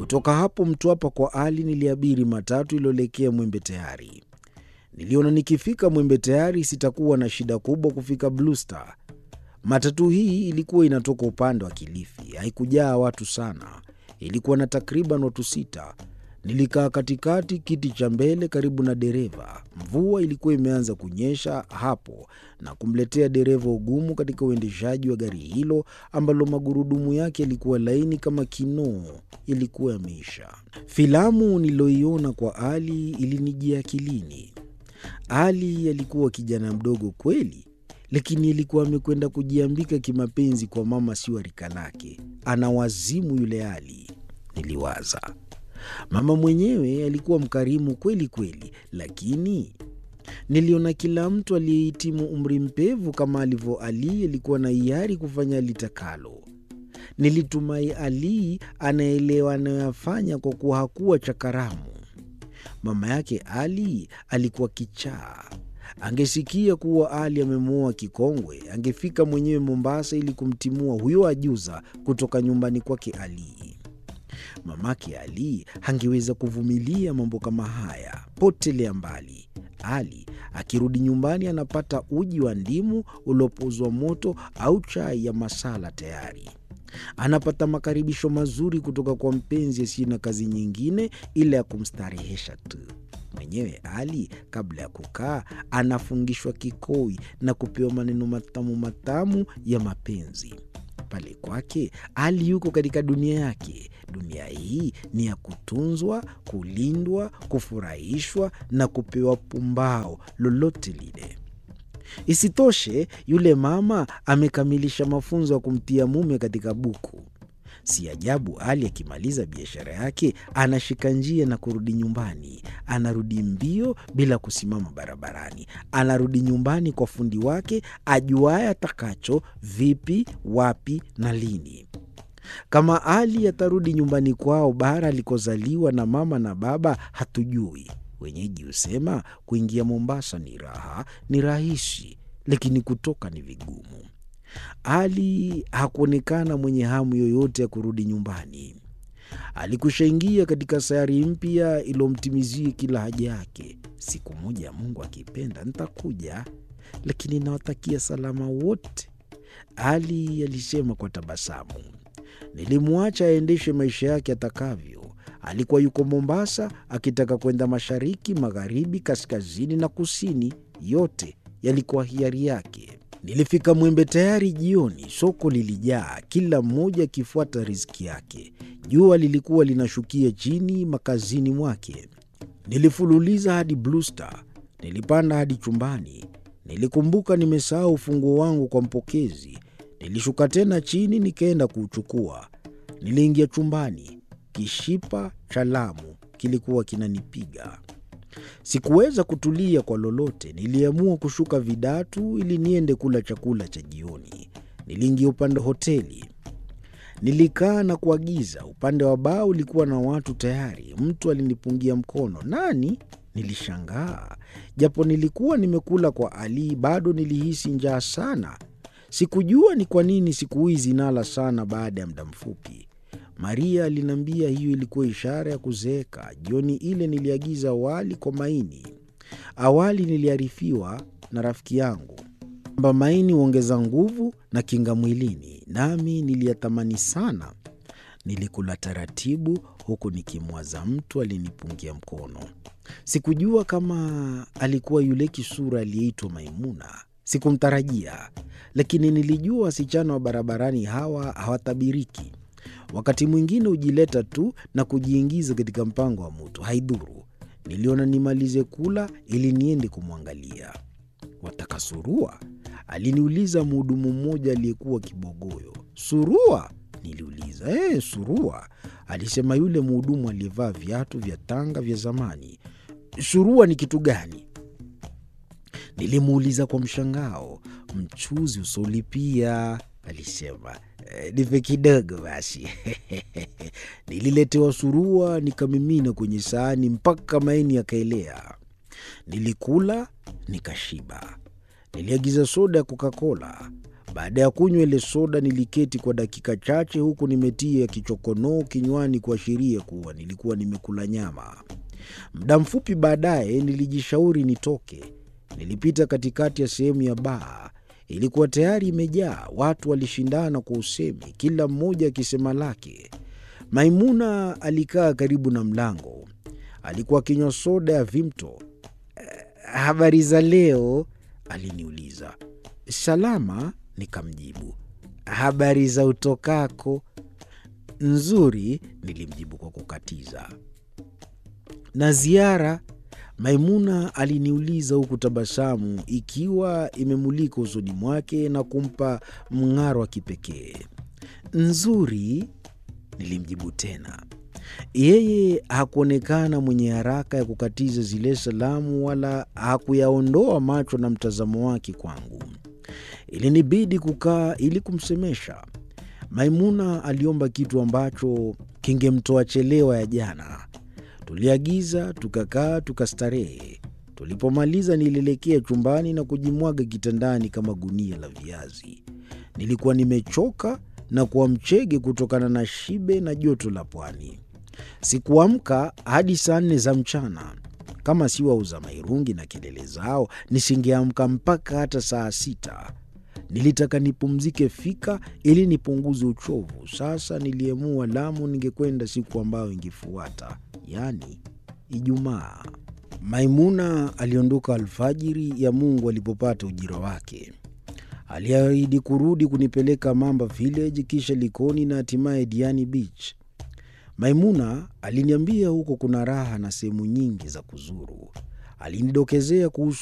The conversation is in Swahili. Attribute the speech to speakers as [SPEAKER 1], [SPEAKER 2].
[SPEAKER 1] Kutoka hapo Mtwapa kwa Ali niliabiri matatu iliyoelekea Mwembe Tayari. Niliona nikifika Mwembe Tayari sitakuwa na shida kubwa kufika Blue Star. Matatu hii ilikuwa inatoka upande wa Kilifi, haikujaa watu sana, ilikuwa na takriban watu sita. Nilikaa katikati, kiti cha mbele karibu na dereva. Mvua ilikuwa imeanza kunyesha hapo na kumletea dereva ugumu katika uendeshaji wa gari hilo ambalo magurudumu yake yalikuwa laini kama kinoo, yalikuwa yameisha. Filamu niliyoiona kwa Ali ilinijia akilini. Ali alikuwa kijana mdogo kweli, lakini alikuwa amekwenda kujiambika kimapenzi kwa mama sio rika lake. Ana wazimu yule Ali, niliwaza. Mama mwenyewe alikuwa mkarimu kweli kweli, lakini niliona kila mtu aliyehitimu umri mpevu kama alivyo Ali alikuwa na hiari kufanya litakalo. Nilitumai Ali anaelewa anayoyafanya kwa kuwa hakuwa chakaramu. Mama yake Ali alikuwa kichaa. Angesikia kuwa Ali amemwoa kikongwe, angefika mwenyewe Mombasa ili kumtimua huyo ajuza kutoka nyumbani kwake Ali. Mamake Ali hangeweza kuvumilia mambo kama haya. Potelea mbali. Ali akirudi nyumbani anapata uji wa ndimu uliopozwa moto au chai ya masala tayari. Anapata makaribisho mazuri kutoka kwa mpenzi asiye na kazi nyingine ila ya kumstarehesha tu. Mwenyewe Ali kabla ya kukaa anafungishwa kikoi na kupewa maneno matamu matamu ya mapenzi. Pale kwake Ali yuko katika dunia yake. Dunia hii ni ya kutunzwa, kulindwa, kufurahishwa na kupewa pumbao lolote lile. Isitoshe, yule mama amekamilisha mafunzo ya kumtia mume katika buku. Si ajabu Ali akimaliza biashara yake anashika njia na kurudi nyumbani. Anarudi mbio bila kusimama barabarani. Anarudi nyumbani kwa fundi wake ajuaye atakacho, vipi, wapi na lini. Kama Ali atarudi nyumbani kwao bara alikozaliwa na mama na baba hatujui. Wenyeji husema kuingia Mombasa ni raha, ni rahisi, lakini kutoka ni vigumu. Ali hakuonekana mwenye hamu yoyote ya kurudi nyumbani. Alikushaingia katika sayari mpya iliyomtimizia kila haja yake. Siku moja, Mungu akipenda, nitakuja, lakini nawatakia salama wote, Ali alisema kwa tabasamu. Nilimwacha aendeshe maisha yake atakavyo. Alikuwa yuko Mombasa akitaka kwenda mashariki, magharibi, kaskazini na kusini, yote yalikuwa hiari yake. Nilifika Mwembe Tayari jioni. Soko lilijaa, kila mmoja akifuata riziki yake. Jua lilikuwa linashukia chini makazini mwake. Nilifululiza hadi Blue Star, nilipanda hadi chumbani. Nilikumbuka nimesahau ufunguo wangu kwa mpokezi. Nilishuka tena chini nikaenda kuuchukua. Niliingia chumbani, kishipa cha Lamu kilikuwa kinanipiga. Sikuweza kutulia kwa lolote. Niliamua kushuka Vidatu ili niende kula chakula cha jioni. Niliingia upande wa hoteli, nilikaa na kuagiza. Upande wa baa ulikuwa na watu tayari. Mtu alinipungia mkono. Nani? Nilishangaa. Japo nilikuwa nimekula kwa Ali, bado nilihisi njaa sana. Sikujua ni kwa nini siku hizi nala sana baada ya muda mfupi. Maria aliniambia hiyo ilikuwa ishara ya kuzeeka. Jioni ile niliagiza wali kwa maini. Awali niliarifiwa na rafiki yangu kwamba maini huongeza nguvu na kinga mwilini, nami niliyatamani sana. Nilikula taratibu, huku nikimwaza mtu alinipungia mkono. Sikujua kama alikuwa yule kisura aliyeitwa Maimuna. Sikumtarajia, lakini nilijua wasichana wa barabarani hawa hawatabiriki. Wakati mwingine hujileta tu na kujiingiza katika mpango wa mtu, haidhuru. Niliona nimalize kula ili niende kumwangalia. Wataka surua? Aliniuliza mhudumu mmoja aliyekuwa kibogoyo. Surua? Niliuliza. E, surua, alisema yule mhudumu aliyevaa viatu vya tanga vya zamani. Surua ni kitu gani? Nilimuuliza kwa mshangao. Mchuzi usiolipia, alisema. E, nipe kidogo basi. Nililetewa surua nikamimina kwenye sahani mpaka maini yakaelea. Nilikula nikashiba. Niliagiza soda ya Coca-Cola. Baada ya kunywa ile soda, niliketi kwa dakika chache, huku nimetia kichokonoo kinywani kuashiria kuwa nilikuwa nimekula nyama. Muda mfupi baadaye nilijishauri nitoke. Nilipita katikati ya sehemu ya baa. Ilikuwa tayari imejaa. Watu walishindana kwa usemi, kila mmoja akisema lake. Maimuna alikaa karibu na mlango, alikuwa akinywa soda ya Vimto. Habari za leo? aliniuliza. Salama, nikamjibu. Habari za utokako? Nzuri, nilimjibu kwa kukatiza. Na ziara? Maimuna aliniuliza huku tabasamu ikiwa imemulika usoni mwake na kumpa mng'aro wa kipekee. Nzuri, nilimjibu tena. Yeye hakuonekana mwenye haraka ya kukatiza zile salamu wala hakuyaondoa macho na mtazamo wake kwangu. Ilinibidi kukaa ili kumsemesha. Maimuna aliomba kitu ambacho kingemtoa chelewa ya jana. Tuliagiza, tukakaa, tukastarehe. Tulipomaliza nilielekea chumbani na kujimwaga kitandani kama gunia la viazi. Nilikuwa nimechoka na kuwa mchege kutokana na shibe na joto la pwani. Sikuamka hadi saa nne za mchana. Kama si wauza mairungi na kelele zao, nisingeamka mpaka hata saa sita. Nilitaka nipumzike fika ili nipunguze uchovu. Sasa niliamua Lamu ningekwenda siku ambayo ingefuata, yaani Ijumaa. Maimuna aliondoka alfajiri ya Mungu alipopata ujira wake. Aliahidi kurudi kunipeleka Mamba Village, kisha Likoni na hatimaye Diani Beach. Maimuna aliniambia huko kuna raha na sehemu nyingi za kuzuru. Alinidokezea kuhusu